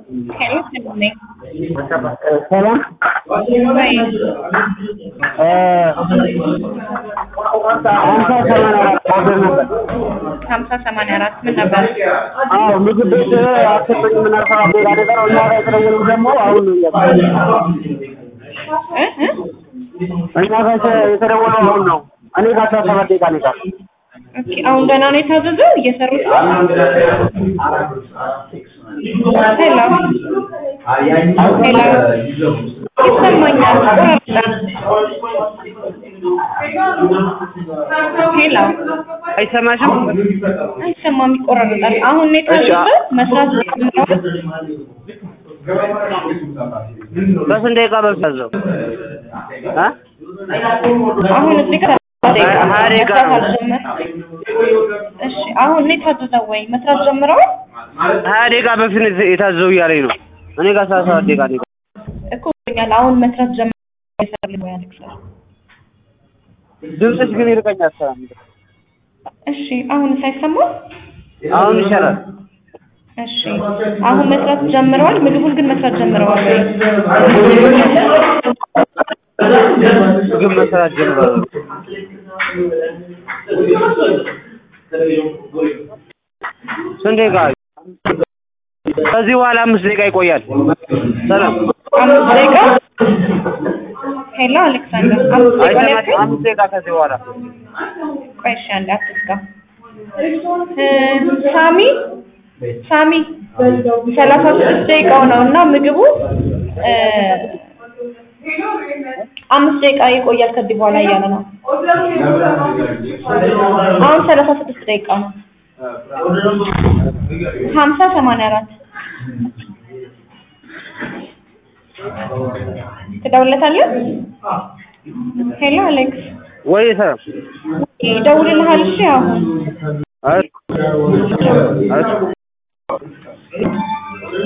ሄሎ ሰላም ነኝ። ሰላም ወይ ሀምሳ ሰማንያ አራት ሀምሳ ሰማንያ አራት ኦርደር ነበር። ምን ነበር? አዎ ምግብ ቤት አትሰጠኝ ምን አልሰራ ሌላ ነገር እኛ ጋር የተደወለው ደግሞ አሁን ነው እያልኩ እ እ እኛ ጋር የተ- የተደወለው አሁን ነው። እኔ ጋር አስራ ሰባት ደቂቃ ነው የቀረው። ኦኬ አሁን ገና ነው የታዘዘው እየሰሩት ነው? ሄሎ ሄሎ ይሰማኛል። ቆራርጣል። ሄሎ አይሰማሽም? አይሰማም፣ ይቆራረጣል። አሁን ነው የታዘዘው መስራት ጀምረዋል? በስንት ደቂቃ በፊት ያዘው? እ? አሁን እዚህ ጋር ሀያ ደቂቃ መስራት ነው። አልጀመረም። እሺ አሁን ነው የታዘዘው ወይ መስራት ጀምረዋል? ሀያ ደቂቃ በፊት ነው የተ- የታዘው እያለኝ ነው። እኔ ጋር አስራ ሰባት ደቂቃ ነው የቀረው። እኮ ብሎኛል። አሁን መስራት ጀምረዋል እየሰሩልኝ ነው ያልክ ሰው። ድምፅሽ ግን ይርቀኛል። ሰላም እሺ አሁን ሳይሰማው አሁን ይሻላል። እሺ አሁን መስራት ጀምረዋል። ምግቡን ግን መስራት ጀምረዋል ወይ? ምግብ መስራት ጀምሯል። ስንት ደቂቃ? ከዚህ በኋላ አምስት ደቂቃ ይቆያል። ሰላም አምስት ደቂቃ ሄሎ አሌክሳንደር አምስት ደቂቃ ላይ አይሰማሽም? አምስት ደቂቃ ከዚህ በኋላ ቆይ እሺ አንዴ አትዝጋ እ ሳሚ ሳሚ ሰላሳ ስድስት ደቂቃው ነው እና ምግቡ እ አምስት ደቂቃ ይቆያል ከዚህ በኋላ እያለ ነው። አሁን ሰላሳ ስድስት ደቂቃ ነው። ሀምሳ ሰማንያ አራት ትደውልለታለህ? ሄሎ አሌክስ ወይ ሰላም ይደውልልሃል። እሺ አሁን አይ